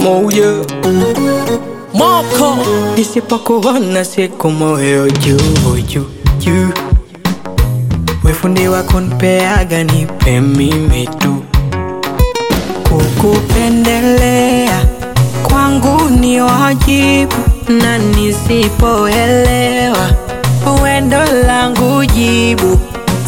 moja moko nisipokuona siku moyo juu juu juu wefundi wako nipeaga nipe mimi tu kukupendelea kwangu ni wajibu na nisipoelewa wendo langu jibu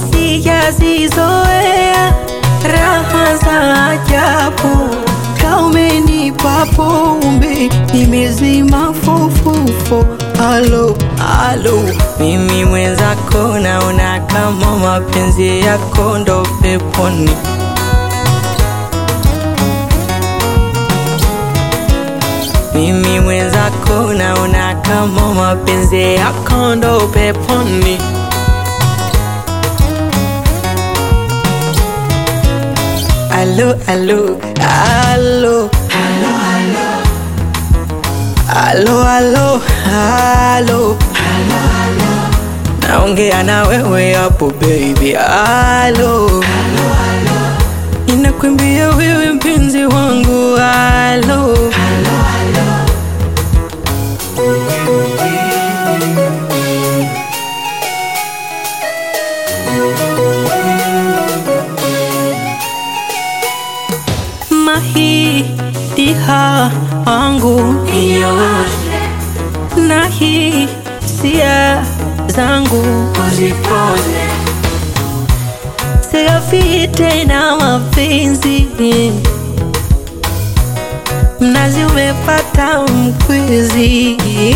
sijazizoea raha za ajabu kaumenipa pombe nimezima fofofo alo alo mimi mwenzako naona kama mapenzi yako ndo peponi mimi mwenzako naona kama mapenzi yako ndo peponi alo alo alo alo alo alo naongea na wewe hapo baby alo inakwambia wewe mpenzi wangu alo mahitiha wangu nioshe na hisia zangu uzipoze siafi tena mapenzi mnazi umepata mkwizi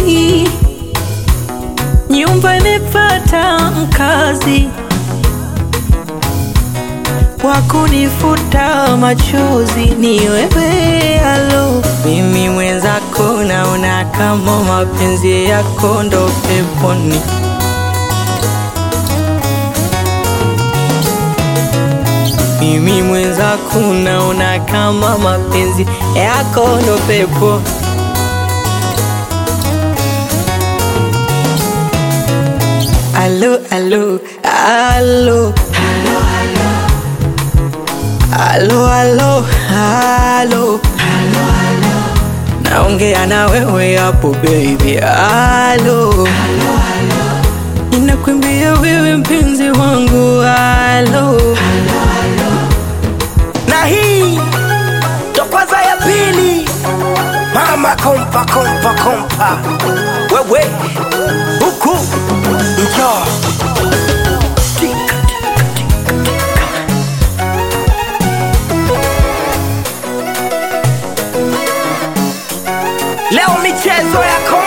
nyumba imepata mkazi wakunifuta machozi ni wewe alo mimi mwenzako naona kama mapenzi yako ndo peponi mimi mwenzako naona kama mapenzi yako ndo pepo alo alo alo Alo, alo, alo, naongea na wewe hapo baby, alo, inakwambia wewe mpenzi wangu, alo, na hii ndo kwanza ya pili mama kompa kompa kompa wewe huku njoo leo michezo ya kompa